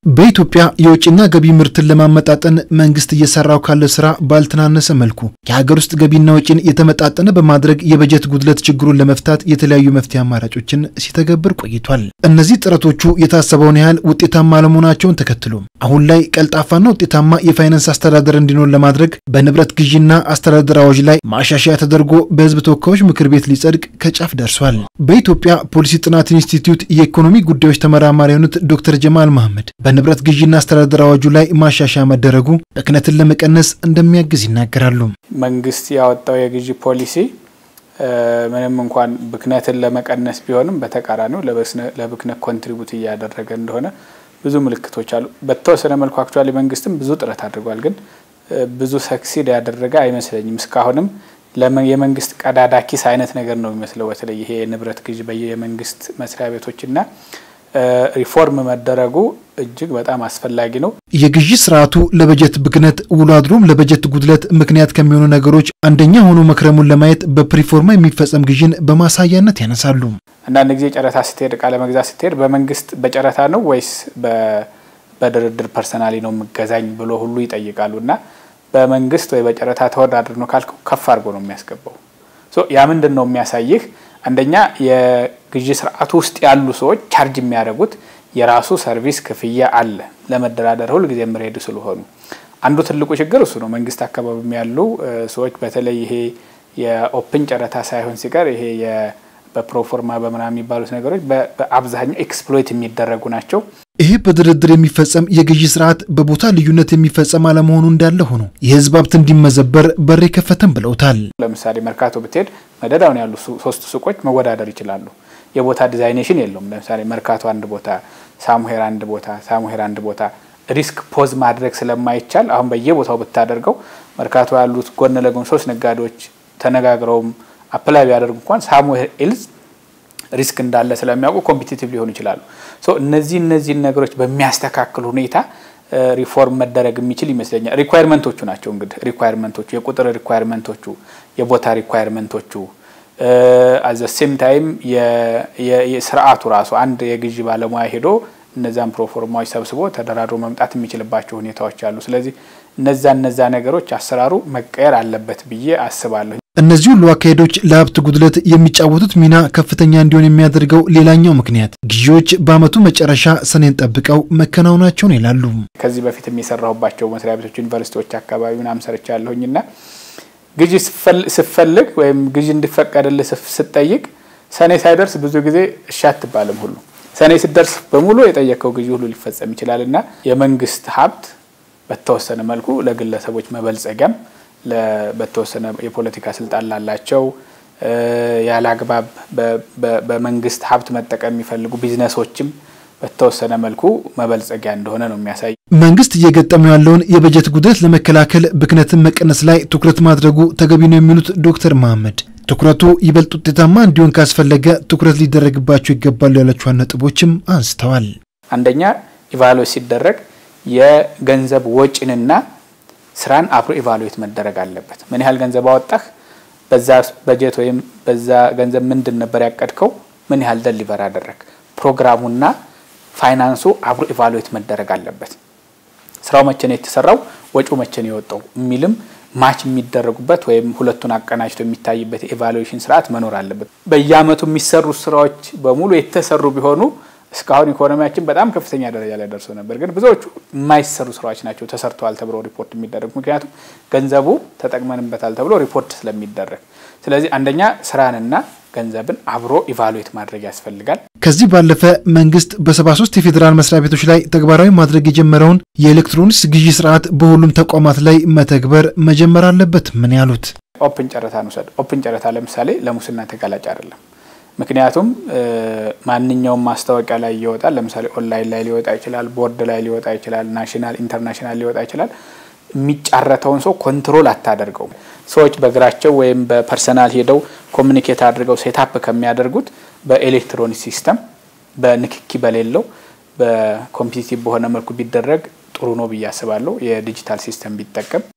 በኢትዮጵያ የውጭና ገቢ ምርትን ለማመጣጠን መንግስት እየሰራው ካለ ስራ ባልተናነሰ መልኩ የሀገር ውስጥ ገቢና ወጪን የተመጣጠነ በማድረግ የበጀት ጉድለት ችግሩን ለመፍታት የተለያዩ መፍትሄ አማራጮችን ሲተገብር ቆይቷል። እነዚህ ጥረቶቹ የታሰበውን ያህል ውጤታማ አለመሆናቸውን ተከትሎ አሁን ላይ ቀልጣፋና ውጤታማ የፋይናንስ አስተዳደር እንዲኖር ለማድረግ በንብረት ግዢና አስተዳደር አዋጅ ላይ ማሻሻያ ተደርጎ በሕዝብ ተወካዮች ምክር ቤት ሊጸድቅ ከጫፍ ደርሷል። በኢትዮጵያ ፖሊሲ ጥናት ኢንስቲትዩት የኢኮኖሚ ጉዳዮች ተመራማሪ የሆኑት ዶክተር ጀማል መሐመድ በንብረት ግዢና አስተዳደር አዋጁ ላይ ማሻሻያ መደረጉ ብክነትን ለመቀነስ እንደሚያግዝ ይናገራሉ። መንግስት ያወጣው የግዢ ፖሊሲ ምንም እንኳን ብክነትን ለመቀነስ ቢሆንም በተቃራኒው ለብክነት ኮንትሪቡት እያደረገ እንደሆነ ብዙ ምልክቶች አሉ። በተወሰነ መልኩ አክቹዋሊ መንግስትም ብዙ ጥረት አድርጓል፣ ግን ብዙ ሰክሲድ ያደረገ አይመስለኝም። እስካሁንም የመንግስት ቀዳዳ ኪስ አይነት ነገር ነው የሚመስለው። በተለይ ይሄ የንብረት ግዢ በየመንግስት መስሪያ ቤቶችና ሪፎርም መደረጉ እጅግ በጣም አስፈላጊ ነው። የግዢ ስርዓቱ ለበጀት ብክነት ውሎ አድሮም ለበጀት ጉድለት ምክንያት ከሚሆኑ ነገሮች አንደኛ ሆኖ መክረሙን ለማየት በፕሪፎርማ የሚፈጸም ግዢን በማሳያነት ያነሳሉ። አንዳንድ ጊዜ ጨረታ ስትሄድ እቃ ለመግዛት ስትሄድ በመንግስት በጨረታ ነው ወይስ በድርድር ፐርሰናሊ ነው የምገዛኝ ብሎ ሁሉ ይጠይቃሉ። እና በመንግስት ወይ በጨረታ ተወዳድር ነው ካልከው ከፍ አድርጎ ነው የሚያስገባው። ያ ምንድን ነው የሚያሳይህ? አንደኛ የግዢ ስርዓቱ ውስጥ ያሉ ሰዎች ቻርጅ የሚያደርጉት የራሱ ሰርቪስ ክፍያ አለ ለመደራደር ሁል ጊዜ የምሬድ ስለሆኑ አንዱ ትልቁ ችግር እሱ ነው። መንግስት አካባቢም ያሉ ሰዎች በተለይ ይሄ የኦፕን ጨረታ ሳይሆን ሲቀር ይሄ በፕሮፎርማ በምናምን የሚባሉት ነገሮች በአብዛኛው ኤክስፕሎይት የሚደረጉ ናቸው። ይሄ በድርድር የሚፈጸም የግዢ ስርዓት በቦታ ልዩነት የሚፈጸም አለመሆኑ እንዳለ ሆኖ የህዝብ ሀብት እንዲመዘበር በር የከፈተም ብለውታል። ለምሳሌ መርካቶ ብትሄድ መደዳውን ያሉ ሶስት ሱቆች መወዳደር ይችላሉ። የቦታ ዲዛይኔሽን የለውም። ለምሳሌ መርካቶ አንድ ቦታ፣ ሳሙሄር አንድ ቦታ፣ ሳሙሄር አንድ ቦታ ሪስክ ፖዝ ማድረግ ስለማይቻል አሁን በየቦታው ብታደርገው መርካቶ ያሉት ጎን ለጎን ሶስት ነጋዴዎች ተነጋግረውም አፕላይ ቢያደርጉ እንኳን ሳሙሄር ኤልዝ ሪስክ እንዳለ ስለሚያውቁ ኮምፒቲቲቭ ሊሆኑ ይችላሉ። እነዚህ እነዚህን ነገሮች በሚያስተካክል ሁኔታ ሪፎርም መደረግ የሚችል ይመስለኛል። ሪኳየርመንቶቹ ናቸው እንግዲህ ሪኳየርመንቶቹ፣ የቁጥር ሪኳየርመንቶቹ፣ የቦታ ሪኳየርመንቶቹ አዘ ሴም ታይም የስርዓቱ ራሱ አንድ የግዢ ባለሙያ ሄዶ እነዛን ፕሮፎርማዎች ሰብስቦ ተደራድሮ መምጣት የሚችልባቸው ሁኔታዎች አሉ። ስለዚህ እነዛ እነዛ ነገሮች አሰራሩ መቀየር አለበት ብዬ አስባለሁ። እነዚህ ሁሉ አካሄዶች ለሀብት ጉድለት የሚጫወቱት ሚና ከፍተኛ እንዲሆን የሚያደርገው ሌላኛው ምክንያት ግዢዎች በዓመቱ መጨረሻ ሰኔን ጠብቀው መከናወናቸውን ይላሉ። ከዚህ በፊት የሚሰራሁባቸው መስሪያ ቤቶች፣ ዩኒቨርሲቲዎች አካባቢ ምናምን ሰርቻለሁኝና ግዢ ስፈልግ ወይም ግዢ እንዲፈቀድልህ ስጠይቅ ሰኔ ሳይደርስ ብዙ ጊዜ እሺ አትባልም። ሁሉ ሰኔ ስደርስ በሙሉ የጠየቀው ግዢ ሁሉ ሊፈጸም ይችላል እና የመንግስት ሀብት በተወሰነ መልኩ ለግለሰቦች መበልጸጊያም በተወሰነ የፖለቲካ ስልጣን ላላቸው ያለ አግባብ በመንግስት ሀብት መጠቀም የሚፈልጉ ቢዝነሶችም በተወሰነ መልኩ መበልጸጊያ እንደሆነ ነው የሚያሳይ። መንግስት እየገጠመው ያለውን የበጀት ጉድለት ለመከላከል ብክነትን መቀነስ ላይ ትኩረት ማድረጉ ተገቢ ነው የሚሉት ዶክተር መሐመድ ትኩረቱ ይበልጥ ውጤታማ እንዲሆን ካስፈለገ ትኩረት ሊደረግባቸው ይገባሉ ያላቸውን ነጥቦችም አንስተዋል። አንደኛ ኢቫሉዌት ሲደረግ የገንዘብ ወጪንና ስራን አብሮ ኢቫሉዌት መደረግ አለበት። ምን ያህል ገንዘብ አወጣህ፣ በዛ በጀት ወይም በዛ ገንዘብ ምንድን ነበር ያቀድከው፣ ምን ያህል ደሊቨር አደረግ፣ ፕሮግራሙና ፋይናንሱ አብሮ ኢቫሉዌት መደረግ አለበት። ስራው መቼ ነው የተሰራው፣ ወጪው መቼ ነው የወጣው የሚልም ማች የሚደረጉበት ወይም ሁለቱን አቀናጅቶ የሚታይበት የኢቫሉዌሽን ስርዓት መኖር አለበት። በየአመቱ የሚሰሩ ስራዎች በሙሉ የተሰሩ ቢሆኑ እስካሁን ኢኮኖሚያችን በጣም ከፍተኛ ደረጃ ላይ ደርሶ ነበር። ግን ብዙዎቹ የማይሰሩ ስራዎች ናቸው ተሰርተዋል ተብሎ ሪፖርት የሚደረጉ ምክንያቱም ገንዘቡ ተጠቅመንበታል ተብሎ ሪፖርት ስለሚደረግ። ስለዚህ አንደኛ ስራንና ገንዘብን አብሮ ኢቫሉዌት ማድረግ ያስፈልጋል። ከዚህ ባለፈ መንግስት በ73 የፌዴራል መስሪያ ቤቶች ላይ ተግባራዊ ማድረግ የጀመረውን የኤሌክትሮኒክስ ግዢ ስርዓት በሁሉም ተቋማት ላይ መተግበር መጀመር አለበት። ምን ያሉት ኦፕን ጨረታ እንውሰድ። ኦፕን ጨረታ ለምሳሌ ለሙስና ተጋላጭ አይደለም። ምክንያቱም ማንኛውም ማስታወቂያ ላይ ይወጣል። ለምሳሌ ኦንላይን ላይ ሊወጣ ይችላል፣ ቦርድ ላይ ሊወጣ ይችላል፣ ናሽናል ኢንተርናሽናል ሊወጣ ይችላል። የሚጫረተውን ሰው ኮንትሮል አታደርገውም። ሰዎች በእግራቸው ወይም በፐርሰናል ሄደው ኮሚኒኬት አድርገው ሴታፕ ከሚያደርጉት በኤሌክትሮኒክ ሲስተም በንክኪ በሌለው በኮምፒቲቲቭ በሆነ መልኩ ቢደረግ ጥሩ ነው ብዬ አስባለሁ። የዲጂታል ሲስተም ቢጠቀም